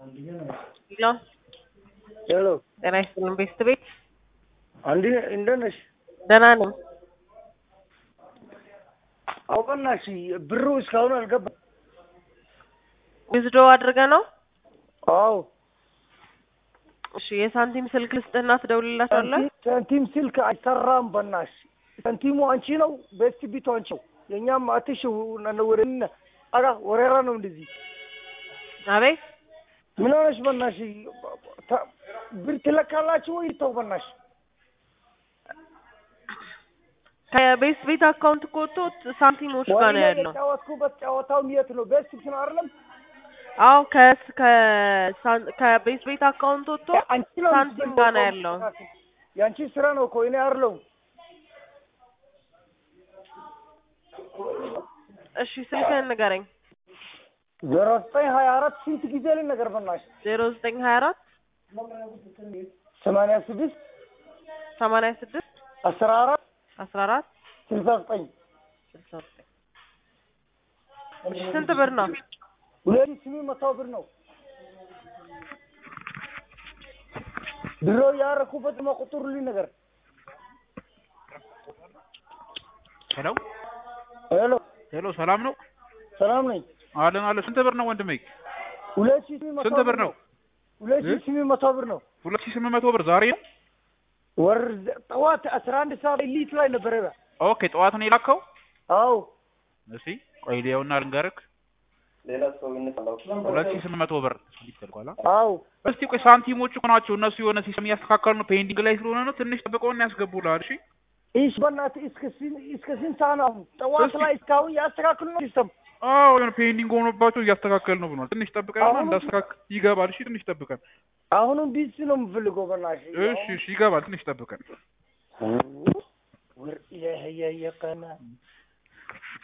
ሄሎ ሄሎ ጤና ይስጥልን ቤስት ቤት አንድ እንደት ነሽ? ደህና ነኝ። አውቀናሽ ብሩ እስካሁን አልገባም። ዊዝዶ አድርገ ነው? አዎ እሺ የሳንቲም ስልክ ልስጥህና ትደውልላቸዋለህ? ሳንቲም ስልክ አይሰራም። በናሽ ሳንቲሙ አንቺ ነው፣ ቤስት ቢቱ አንቺ ነው። የእኛም አትሽ ወደ አጋ ወሬራ ነው እንደዚህ አቤት ምን ሆነሽ? በናሽ ተ- ብር ትለካላችሁ ወይ? ተው በናሽ ከቤስት ቤት አካውንት እኮ ወጥቶ ሳንቲሞች ጋር ነው ወይኔ ያለው። የተጫወትኩበት ጨዋታው የት ነው? ቤስት ቢት ነው አይደለም? አዎ ከስ ከሳን- ከቤስት ቤት አካውንት ወጥቶ አንቺ ነው ሳንቲም ጋር ነው ያለው። የአንቺ ስራ ነው እኮ እኔ አይደለሁም። እሺ ስልክህን ንገረኝ። ዜሮ ዘጠኝ ሀያ አራት ስንት ጊዜ ልንገር በናሽ? ዜሮ ዘጠኝ ሀያ አራት ሰማንያ ስድስት ሰማንያ ስድስት አስራ አራት አስራ አራት ስልሳ ዘጠኝ ስልሳ ዘጠኝ እሺ ስንት ብር ነው? ሁለት ሺህ ስምንት መቶ ብር ነው። ድሮ ያረኩበት መቁጥሩልኝ ነገር ሄሎ ሄሎ ሄሎ፣ ሰላም ነው? ሰላም ነኝ። አለን አለ። ስንት ብር ነው ወንድሜ? ሁለት ሺህ ስምንት መቶ ስንት ብር ነው? ሁለት ሺህ ስምንት መቶ ብር ነው። ሁለት ሺህ ስምንት መቶ ብር ዛሬ ነው። ወር ጠዋት አስራ አንድ ሰዓት ሊት ላይ ነበረ። ኦኬ፣ ጠዋት ነው የላከው። አዎ እሺ ቆይ ሊያውና ልንገርክ። ሁለት ሺህ ስምንት መቶ ብር ይፈልጓል። አዎ እስቲ ቆይ ሳንቲሞቹ እኮ ናቸው እነሱ የሆነ ሲስተም እያስተካከሉ ነው። ፔንዲንግ ላይ ስለሆነ ነው። ትንሽ ጠብቀውና ያስገቡልሃል። እሺ ይህ በእናትህ እስከ ስንት እስከ ስንት ሰዓት ነው? አሁን ጠዋት እስኪ- ላይ እስካሁን ያስተካክሉ ነው ሲስተም አዎ የሆነ ፔንዲንግ ሆኖባቸው እያስተካከል ነው ብሏል። ትንሽ ጠብቀንና አሁን- እንዳስተካክል ይገባል። እሺ ትንሽ ጠብቀን። አሁንም ቢዚ ነው የምፈልገው በእናትህ እሺ እሺ ይገባል። ትንሽ ጠብቀን። ወር የቀና